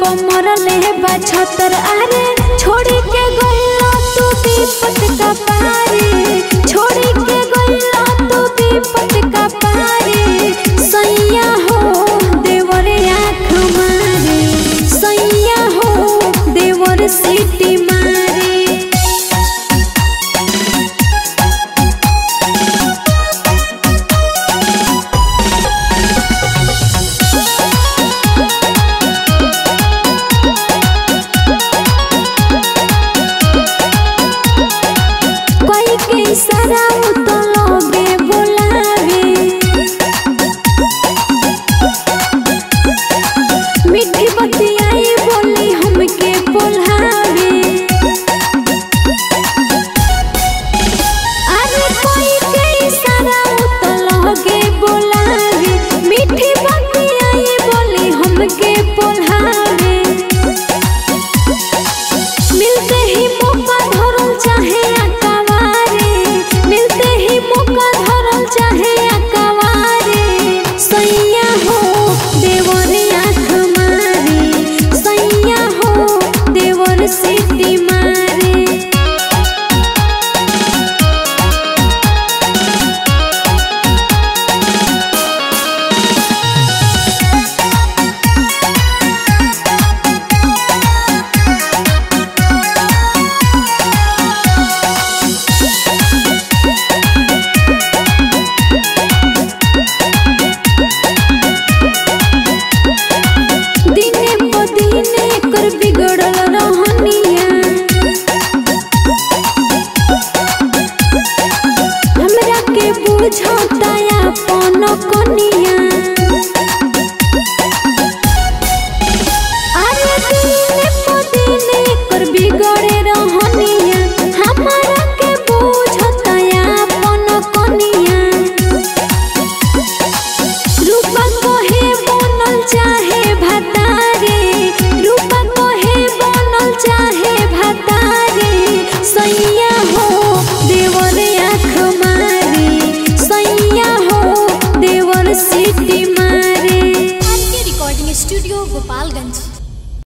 मरले बा छतर अरे छोड़ी के गइला तू विपत का पारी छोड़ी के गइला तू विपत का पारी सैया हो देवर आँख मारे सैया हो देवर सीटी मारे कोई के इशारा तो लोगे बुलावे मीठी बतियाई बोली हमके बोलावे अरे कोई के इशारा तो लोगे बुलावे मीठी बतियाई बोली हमके बोलावे मिलते ही मौका धरल चाहे अकवारे मिलते ही मौका धरल चाहे अकवारे सैया हो देवर आँख मारे सैया हो देवर सीटी मारे दिने प दिने कर बिगड़ल रहनिया हमरा के बुझता अपन कनिया अरे दिने प दिने कर बिगड़े रहनिया हमरा के बुझता अपन कनिया रूपा कहे बनल चाहे भतारे रूपा कहे बनल चाहे भतारे सैया हो देवर आँख मारे सैया हो देवर सीटी मारे आर के रिकॉर्डिंग स्टूडियो गोपालगंज